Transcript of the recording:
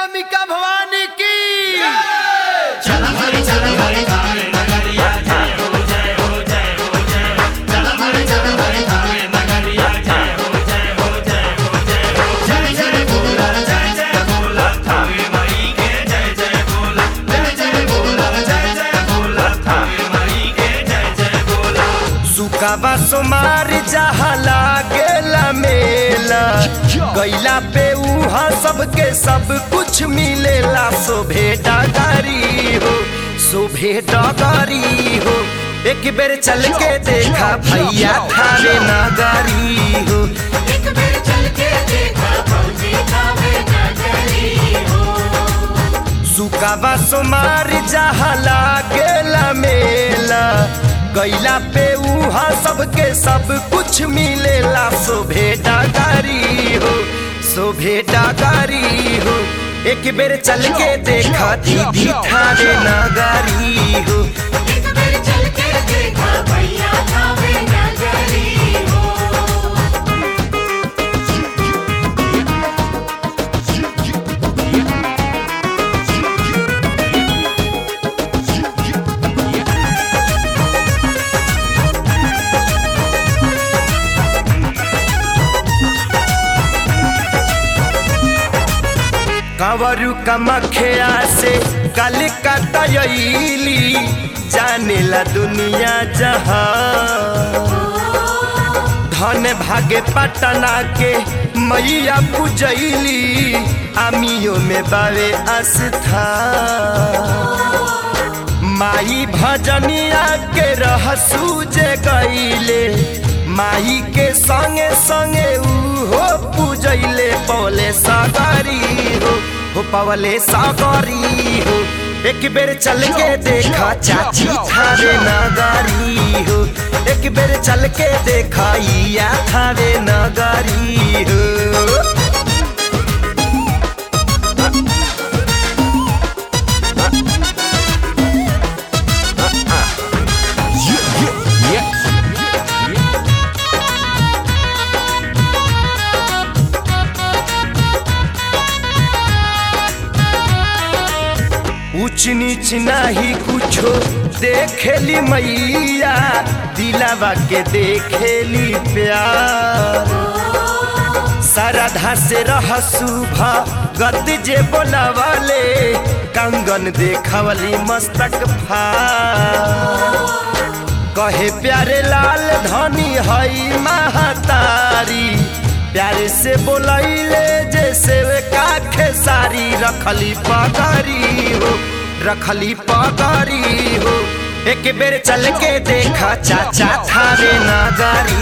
अंबिका भवानी की सुकाबा सोमार जहाँ लागेला मेला गैला पे उहाँ सबके सब कुछ मिलेला शोभे डगारी हो शोभे डगारी हो एक बेर चल के देखा भैया थारे नगारी हो एक बेर चल के देखा फौजी खावे नगरी हो सुकाबा सोमार जहाँ लागेला मेला गैला पे उहाँ सबके सब कुछ मिलेला शोभे डगारी हो शोभे डगारी हो एक बेर चल के देखा दीदी थारे नगारी हो एक बेर चल के देखा भैया खावे नगरी हो कंवरू कमखिया से कल कतयली जानेला दुनिया जहाँ धन भागे पटना के मैया पूजैली आमियो में बावे आस्था माई भजनिया के रहसू जे गईले माई के संगे संगे उहो पूजैले पवले सागरी हो हो पवले सागरी हो एक बेर चल के देखा चाची थारे नगारी हो एक बेर चल के देखा या थारे नगारी हो ऊंच नीच नाही कुछो देखेली मैया दिलावा के देखेली प्यार सरधा से रह सुभा गद जे बोलावाले कंगन देखवली मस्तक फार कहे प्यारे लाल धनी हई महतारी प्यारे से बोलैले जैसे वे काखे सारी रखली पगरी हो रखली पगरी हो एक बेर चल के देखा चाचा थारे नगारी